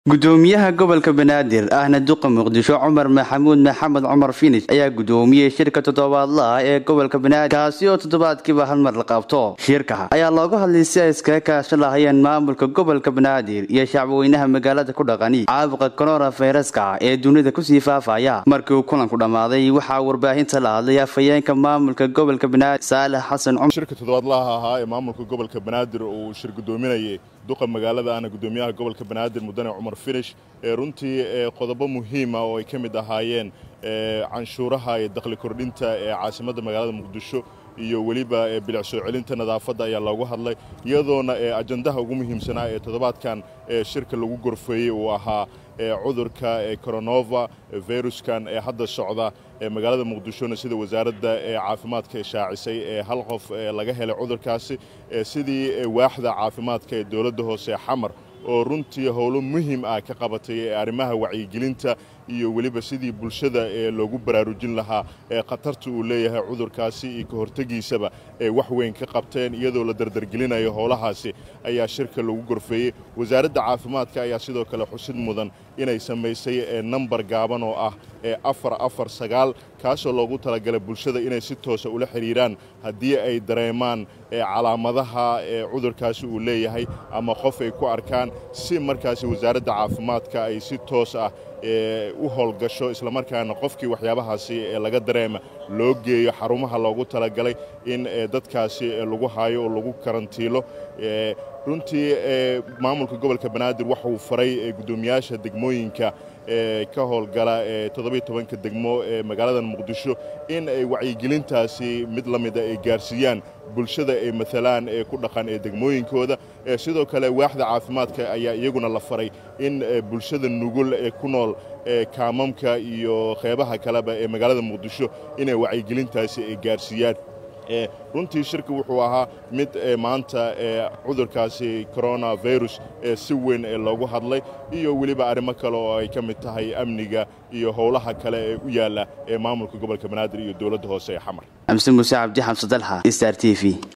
gudoomiyaha gobolka banaadir ahna duqa muqdisho cumar maxamuud maxamed cumar finish ayaa gudoomiyey shirka toddobaadlaah ee gobolka banaadir kaasi oo toddobaadkiiba hal mar la qabto shirka ayaa looga hadlay si ay iskaga kaashan lahayeen maamulka gobolka banaadir iyo shacbweynaha magaalada ku dhaqani caabuqa korona fayraska ee dunida kusii faafaya markii uu kulanku dhammaaday waxaa warbaahinta la hadlay afhayeenka maamulka gobolka banaadir saalax xasan cumar shirka toddobaadlaha ahaa ee maamulka gobolka banaadir uu shir gudoominayay duqa magaalada ahna gudoomiyaha gobolka banaadir mudane cumar finish ee runtii qodobo muhiima oo ay ka mid ahaayeen canshuuraha iyo dakhli kordhinta ee caasimadda magaalada muqdisho iyo weliba bilic soo celinta nadaafadda ayaa loogu hadlay iyadoona ajandaha ugu muhiimsanaa ee toddobaadkan shirka lagu gorfeeyey uu ahaa cudurka coronova viruskan ee hadda socda magaalada muqdishona sida wasaaradda caafimaadka shaacisay ee hal qof laga helay cudurkaasi sidii waaxda caafimaadka ee dowladda hoose xamar oo runtii howlo muhiim ah ka qabatay ee arrimaha wacyigelinta iyo weliba sidii bulshada ee loogu baraarujin lahaa ee khatarta uu leeyahay cudurkaasi iyo ka hortegiisaba ee wax weyn ka qabteen iyadoo la dardargelinayo howlahaasi ayaa shirka lagu gorfeeyey wasaaradda caafimaadka ayaa sidoo kale xusid mudan inay samaysay nambar gaaban oo ah afar afar sagaal kaasoo loogu talagalay bulshada inay si toosa ula xidhiiraan haddii ay dareemaan calaamadaha cudurkaasi uu leeyahay ama qof ay ku arkaan si markaasi wasaaradda caafimaadka ay si toos ah u howlgasho islamarkaana qofkii waxyaabahaasi laga dareema loo geeyo xarumaha loogu talagalay in dadkaasi lagu haayo oo lagu karantiilo runtii maamulka gobolka banaadir waxauu faray guddoomiyaasha degmooyinka ka howlgala toddobiy tobanka degmo ee magaalada muqdisho in ay wacyigelintaasi mid la mida ay gaarsiiyaan bulshada ay maalaan ee ku dhaqan ee degmooyinkooda sidoo kale waaxda caafimaadka ayaa iyaguna la faray in bulshada nugul ee ku nool kaamamka iyo qeybaha kaleba ee magaalada muqdisho inay wacyigelintaasi ay gaarsiiyaan runtii shirka wuxuu ahaa mid maanta cudurkaasi coronavirus si weyn loogu hadlay iyo weliba arrimo kale oo ay ka mid tahay amniga iyo howlaha kale ee u yaalla ee maamulka gobolka banaadir iyo dowladda hoose ee xamar xamse muuse cabdi xamse dalxa star t v